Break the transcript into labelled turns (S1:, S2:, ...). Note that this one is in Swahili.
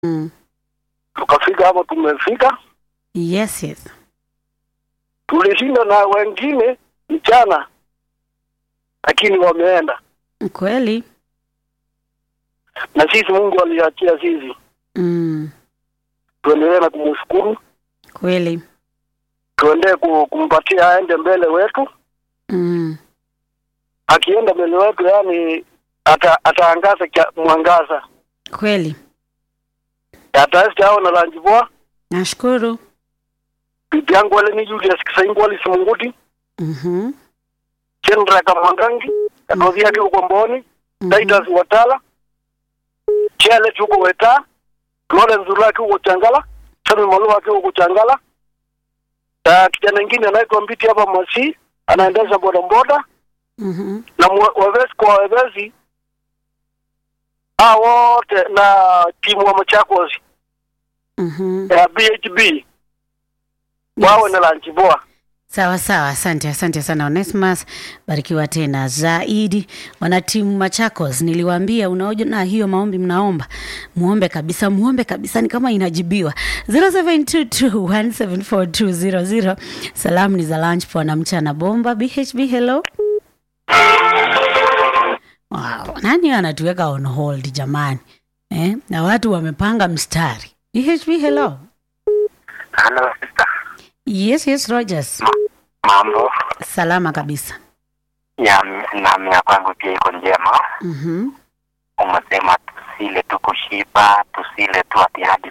S1: Mm.
S2: tukafika hapo tumefika
S1: Yes, yes.
S2: tulishinda na wengine mchana lakini wameenda
S1: Kweli.
S2: na sisi mungu aliachia sisi
S1: Mm.
S2: tuendelee na kumshukuru
S1: Kweli.
S2: tuendee ku- kumpatia aende mbele wetu
S1: Mm.
S2: akienda mbele wetu yani ata, ataangaza kia- mwangaza
S1: Kweli.
S2: ataesi ao na lanjivoa
S1: Nashukuru.
S2: bibi yangu wale ni Julius Kisaingu wali Simunguti
S1: Mhm.
S2: Chendra Kamwangangi katozi yake huko Mboni Titus Watala Chele huko Weta Lawrence Zuraki huko Changala Sami Malua akiwa huko Changala na kijana mwingine anaitwa Mbiti hapa Masi anaendesha bodaboda
S1: Mhm.
S2: na mwe- wavesi kwa wavesi hao wote na timu wa Machakos
S1: Mhm.
S2: ya BHB wawe na lanchi poa.
S1: Sawa sawa, asante asante sana Onesmus, barikiwa tena zaidi. Wanatimu Machakos, niliwaambia unaona hiyo maombi mnaomba, muombe kabisa, muombe kabisa, ni kama inajibiwa. 0722174200 salamu ni za lunch poa na mchana bomba. BHB hello. Wow, nani anatuweka on hold jamani eh? Na watu wamepanga mstari. BHB hello.
S3: Halo sister,
S1: Yes, yes, Rogers.
S3: mambo
S1: Salama kabisa.
S3: ya nami ya kwangu pia iko njema.
S1: Mhm.
S3: Umesema tusile tu kushiba, tusile tu ati hadi